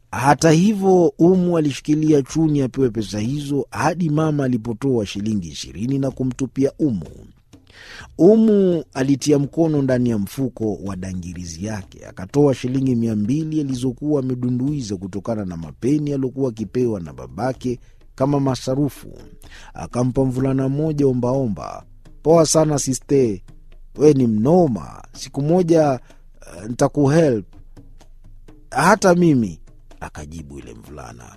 Hata hivyo, Umu alishikilia Chuni apewe pesa hizo hadi mama alipotoa shilingi ishirini na kumtupia Umu. Umu alitia mkono ndani ya mfuko wa dangirizi yake akatoa shilingi mia mbili alizokuwa amedunduiza kutokana na mapeni aliokuwa akipewa na babake kama masarufu. Akampa mvulana mmoja ombaomba. Poa sana siste, we ni mnoma. Siku moja uh, ntakuhelp hata mimi, akajibu yule mvulana.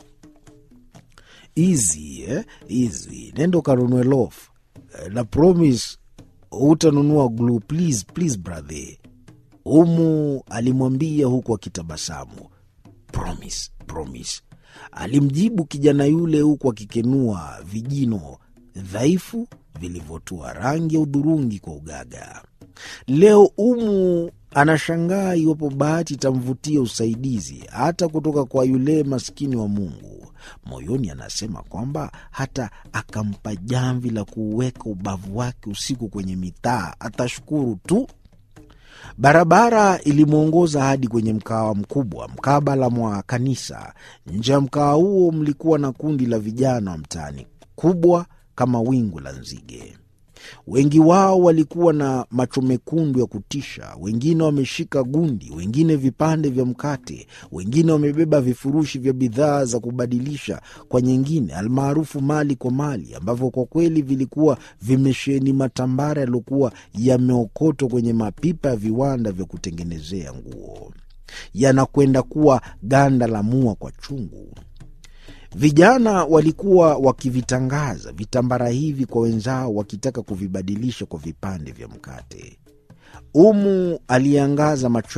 Easy, eh? Easy. Nenda ukanunue loaf na promise hutanunua glue please, please brother. Umu alimwambia huku akitabasamu. Promise, promise, alimjibu kijana yule huku akikenua vijino dhaifu vilivyotua rangi ya udhurungi kwa ugaga. Leo Umu anashangaa iwapo bahati itamvutia usaidizi hata kutoka kwa yule maskini wa Mungu. Moyoni anasema kwamba hata akampa jamvi la kuuweka ubavu wake usiku kwenye mitaa atashukuru tu. Barabara ilimwongoza hadi kwenye mkawa mkubwa mkabala mwa kanisa. Nje ya mkawa huo mlikuwa na kundi la vijana wa mtaani, kubwa kama wingu la nzige. Wengi wao walikuwa na macho mekundu ya kutisha, wengine wameshika gundi, wengine vipande vya mkate, wengine wamebeba vifurushi vya bidhaa za kubadilisha kwa nyingine, almaarufu mali kwa mali, ambavyo kwa kweli vilikuwa vimesheheni matambara yaliyokuwa yameokotwa kwenye mapipa ya viwanda vya kutengenezea nguo, yanakwenda kuwa ganda la mua kwa chungu. Vijana walikuwa wakivitangaza vitambara hivi kwa wenzao, wakitaka kuvibadilisha kwa vipande vya mkate. Umu aliangaza macho